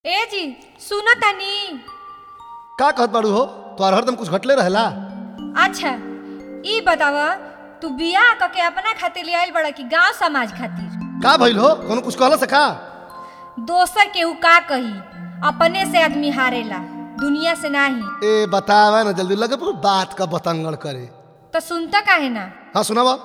ए जी सुनो तनी का कहत बाड़ू हो तोहार हरदम कुछ घटले रहेला अच्छा ई बताव तू बियाह क के अपना खातिर ले आइल बड़ा कि गांव समाज खातिर का भइल हो कोनो कुछ कहला से का दोसर केहू का कही अपने से आदमी हारेला दुनिया से नाही ए बतावा ना जल्दी लगे पूरी बात का बतंगड़ करे तो सुनता काहे ना हाँ सुनावा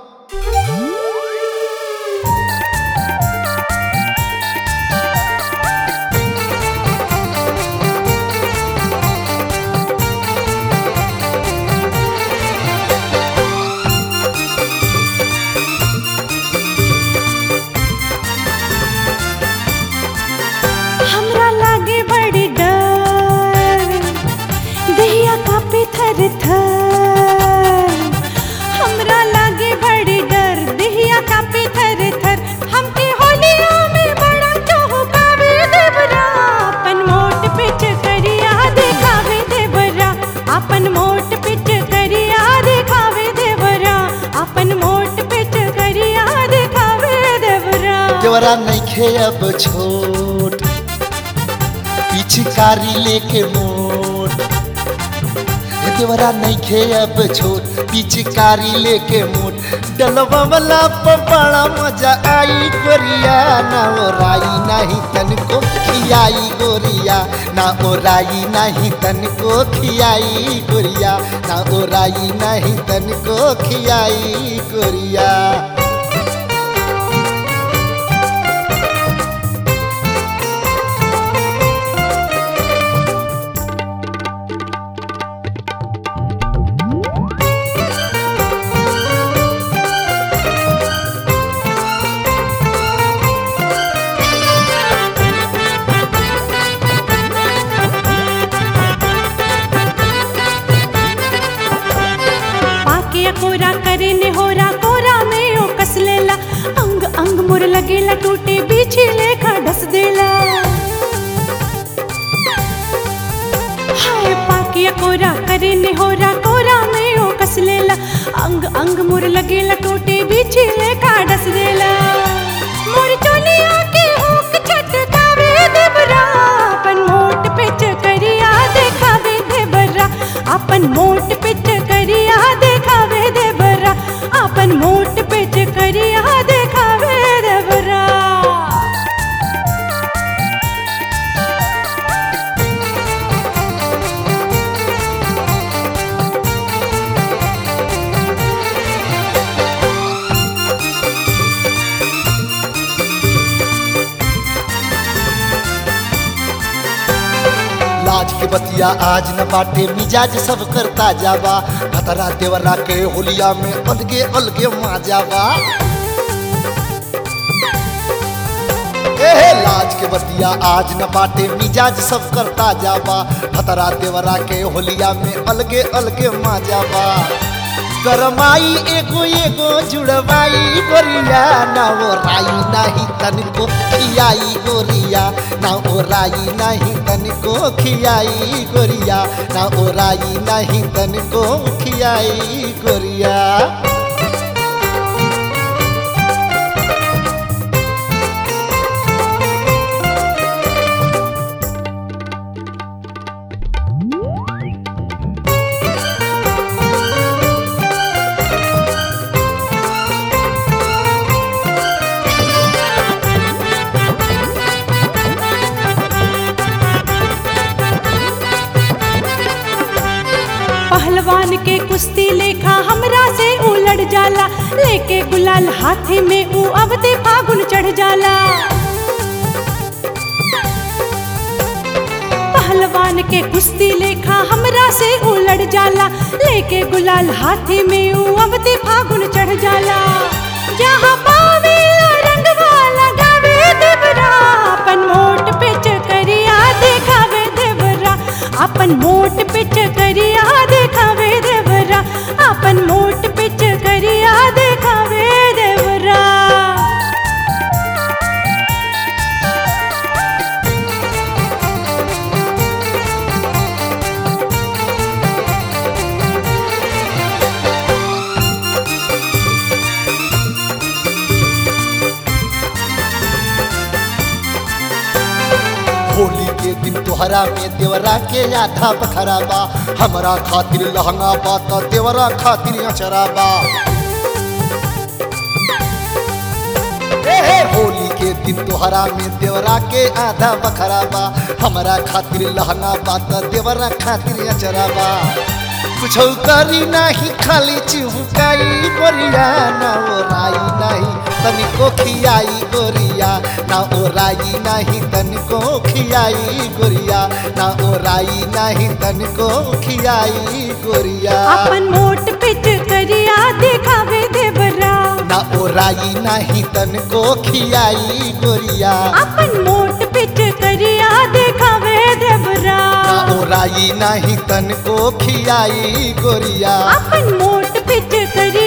हमरा लागे बड़ी डर दहिया कापे थर थर हमरा लागे बड़ी डर दहिया कापे थर थर हमके होलिया में बड़ा चौकावे देवरा अपन मोट पिच करिया देखावे देवरा अपन मोट पिच करिया देखावे देवरा अपन मोट पिच करिया देखावे देवरा देवरा नइखे अब छोट पिचकारी लेके मोट देवरा नइखे अब छोट पिचकारी लेके मोट डलवा वाला पर बड़ा मजा आई गोरिया ना ओराई नहीं तनको खियाई गोरिया ना ओराई नहीं तनको खियाई गोरिया ना ओराई नहीं तनको खियाई गोरिया पाके कोरा करे ने होरा कोरा में ओ कस लेला अंग अंग मुर लगेला टूटे बीछी लेखा ढस देला हाय पाके कोरा करे ने होरा कोरा में ओ कस लेला अंग अंग मुर लगेला टूटे बीछी लेखा ढस देला मोर चोलिया के हुक छटकावे देवरा अपन मोट पिच करिया देखावे देवरा अपन मोट पिच करिया देखावे देवरा अपन मोट पिच करिया देखावे देवरा लाज के बतिया आज न बाटे मिजाज सब करता जावा खतरा देवरा के होलिया में अलगे अलगे माजावा एहे लाज के बतिया आज न बाटे मिजाज सब करता जावा खतरा देवरा के होलिया में अलगे अलगे माजावा गरमाई एगो एगो जुड़वाई गोरिया ना वो राई नहीं तनको खियाई गोरिया ना ओ राई नहीं तनको खियाई गोरिया ना ओ राई नहीं तनको खियाई गोरिया पहलवान के कुश्ती लेखा हमरा से उलट जाला लेके गुलाल हाथी में ऊ अवते फागुन चढ़ जाला पहलवान के कुश्ती लेखा हमरा से उलट जाला लेके गुलाल हाथी में ऊ अवते फागुन चढ़ जाला जहाँ पावेला रंगवा लगावे देवरा अपन मोट पिच करिया देखावे देवरा अपन मोट पिच करिया देखावे देवरा अपन मोट पिच करिया देखावे देवरा होली के दिन तोहरा में देवरा के आधा बखरा बा हमरा खातिर लहंगा बा त देवरा खातिर अचरा बा ए हे होली के दिन तोहरा में देवरा के आधा बखरा बा हमरा खातिर लहंगा बा त देवरा खातिर अचरा बा कुछ करी नाही खाली चिहुकाई गोरिया ना ओराई नाही तनिको खियाई गोरिया ना ओराई नाही तनिको खियाई गोरिया ना ओराई नाही तनिको खियाई गोरिया अपन मोट पिच करिया दिखावे देवरा ना ओराई नाही तनिको खियाई गोरिया अपन मोट पिच करिया दिखावे देवरा ना ओराई नाही तनिको खियाई गोरिया अपन मोट पिच करिया